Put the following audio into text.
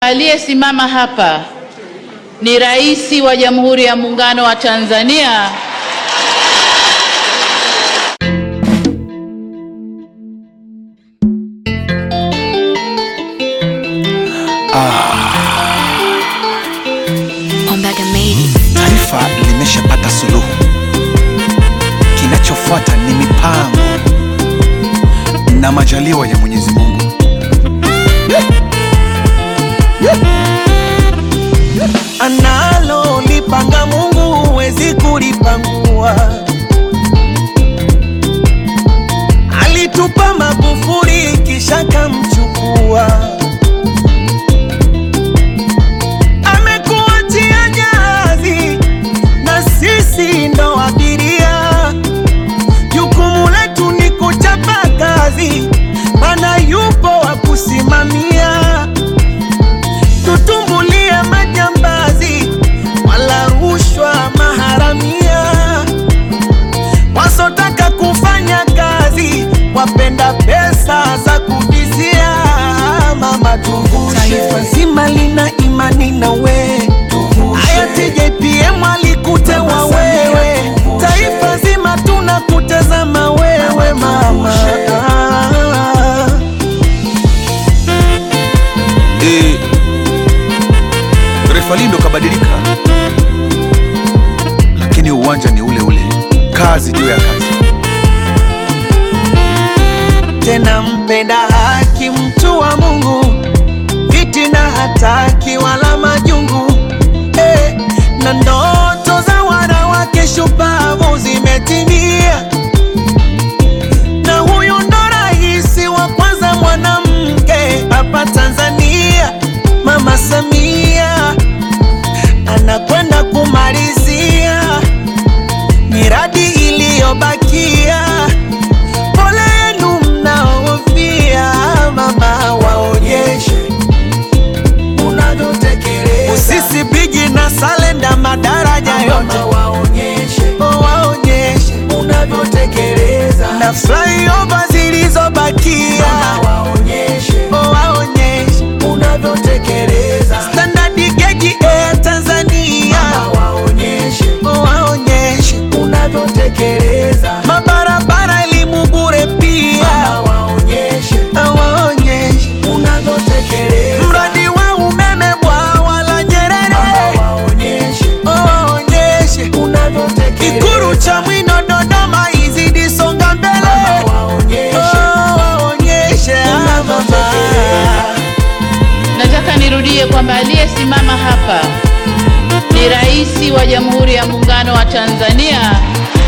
aliyesimama hapa ni Rais wa Jamhuri ya Muungano wa Tanzania Ombaga made it. Taifa limeshapata suluhu, kinachofuata ni mipango na majaliwa ya Mwenyezi Mungu. Analo lipanga Mungu huwezi kulipangua. Alitupa Magufuli kisha kamchukua. Amekuachia jahazi na sisi ndo abiria. Jukumu letu ni kuchapa kazi, mana yupo wa kusimamia tutumbulie majambazi wala rushwa maharamia, wasotaka kufanya kazi wapenda pesa za kuvizia. Mama tuvushe, taifa zima lina imani na we. Hayati JPM alikutewa wewe, taifa zima tunakutazama wewe mama. E, refa Lindo kabadilika, lakini uwanja ni ule ule, kazi juu ya kazi. tena mpenda haki, mtu wa Mungu, fitina hataki wala majungu eh, na ndoto za wanawake shupavu zimetimia, na huyu ndo rais wa kwanza mwanamke hapa Tanzania, Mama Samia anakwenda kumalizia miradi iliyobakia pole yenu mnaofia, mama, waonyeshe unavyotekeleza. Usisi bigi na salenda madaraja yote waonyeshe, waonyeshe unavyotekeleza, na flyover zilizobakia waonyeshe, waonyeshe unavyotekeleza. Standard gauge Air Tanzania waonyeshe, waonyeshe unavyotekeleza. Mabarabara elimu bure pia waonyeshe, waonyeshe unavyotekeleza. Mradi wa umeme bwawa la Nyerere waonyeshe, waonyeshe unavyotekeleza. Ikulu cha Mwino Dodoma izidi songa mbele waonyeshe, waonyeshe mama. Nataka nirudie kwamba aliyesimama hapa ni Rais wa Jamhuri ya Muungano wa Tanzania